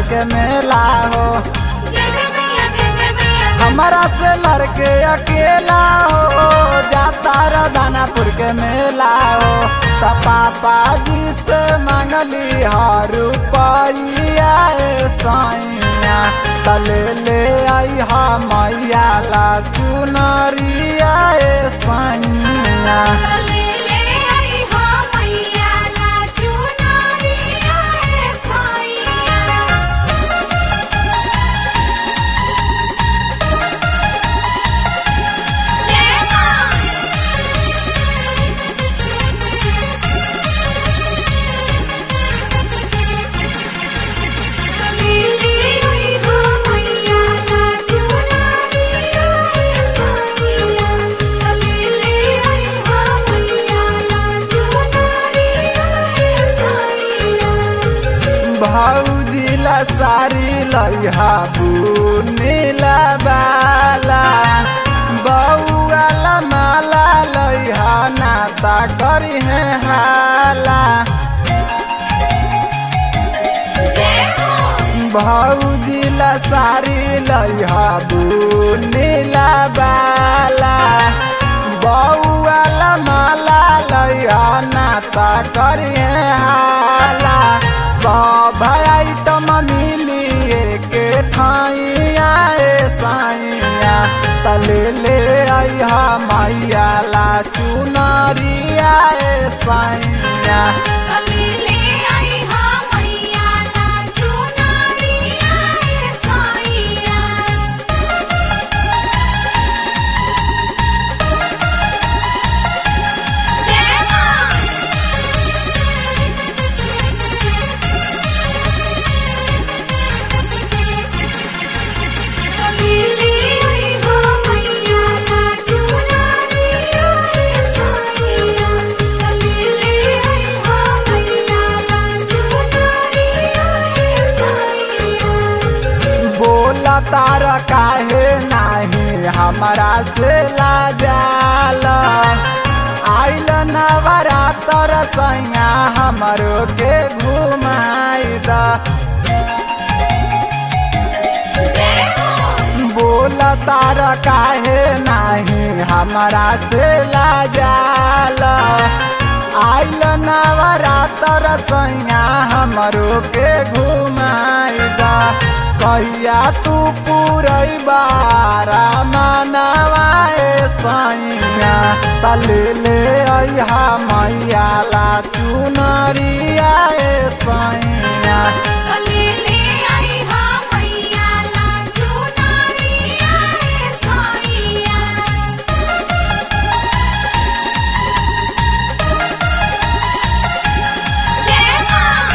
के मेला हो जय जय मैया जय जय मैया हमारा से लड़के अकेला हो जाता र दानापुर के मेला हो त पापा जी से मांगली हर रुपया ए सैया त ले ले आई हा मैया ला चुनरिया ए सैया ले ले आई हा मैया ला चुनरिया ए साईया जय मां ले ले आई हा मैया ला चुनरिया ए साईया ले ले आई हा मैया ला चुनरिया ए साईया भौजिला सारी लैहा बुनीला बाला बौआला माला लैहा नाता करी है हाला जय हो भौजिला सारी लैहा बुनीला बाला बौआला माला लैहा नाता करी है हाला सब आइटम मिली के ठाइया ए साइया तले ले आई हा मैया ला चुनरिया ए साइया ले ले आई हा मैया ला चुनरिया ए साईया जय मां ले ले आई हा मैया ला चुनरिया ए साईया ले ले आई हा मैया ला चुनरिया ए साईया बोला तार काहे नाही हमारा से लाजाल आइल नवरातर सैया हमरो के घुमाई द जय हो बोला तार काहे नाही हमारा से लाजाल आइल नवरातर सैया हमरो के घुमाई द कहिया तू पूरई बारा मनवाए सैया तले ले अइहा मैया ला चुनरिया ए सैया ले ले आई हा मैया ला चुनरिया ए साईया जय मां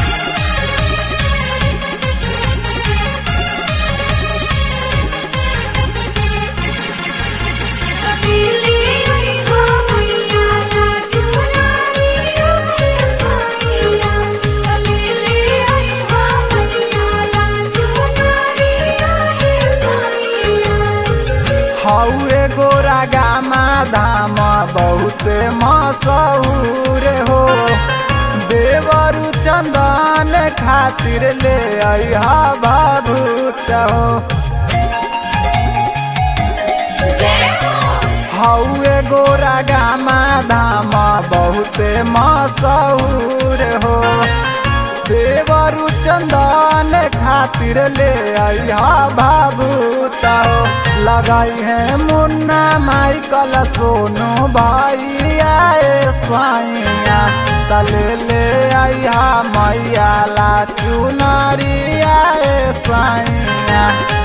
ले ले आई हा मैया ला चुनरिया ए साईया ले ले आई हा मैया ला चुनरिया ए साईया हौए गोरा गामा धाम बहुत मशहूर हो देवरु चंदन खातिर ले अइहा भभूत हो जय हो हौए गोरा गामा धाम बहुत मशहूर हो देवरु चंदन खातिर ले अइहा भाभूत हो लगाई है मुन्ना माइकल सोनू भाई आए साइया तले ले अइहा मैया ला चुनरिया ए साइया